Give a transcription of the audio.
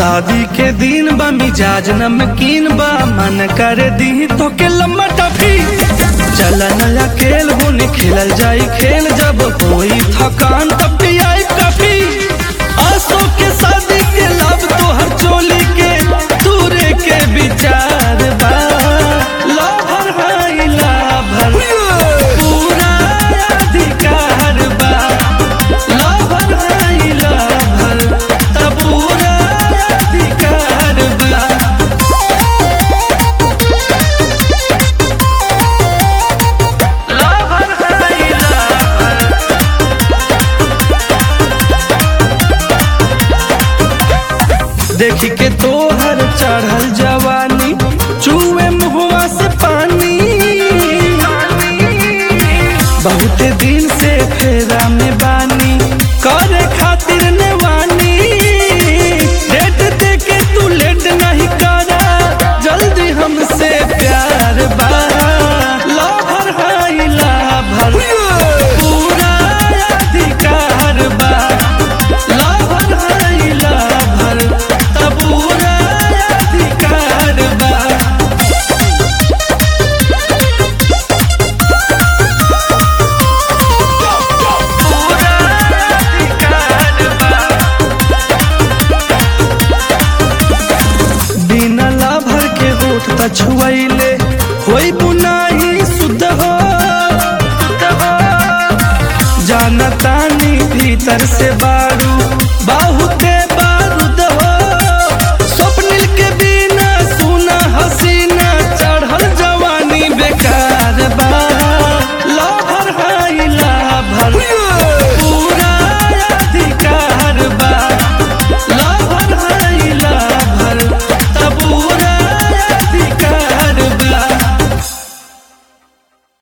शादी के दिन बा मिजाज नमकीन बा मन कर दी तो के लम्बा टफी चल नया खेल होने खेलल जाई खेल जब कोई थकान तब भी आई काफी आसो के शादी के लाभ तो हर चोली के दूरे के विचार बा लाभर भाई लाभर पूरा अधिकार बा लाभर भाई लाभर तब पूरा अधिकार बा लाभर भाई लाभर देख के तोहर चढ़ल जवानी चूहे मुहवा से पानी बहुत दिन से फेरा में बानी करे खातिर नेवानी डेट दे के तू लेट नहीं करा जल्दी हमसे प्यार बा लाभर हाई लाभर पूरा अधिकार बा लाभर हाई लाभर तब पूरा अधिकार बा पूरा अधिकार बा बिना लाभर के होठ त छुआइले होई बुनाही शुद्ध हो जानतानी भीतर से बात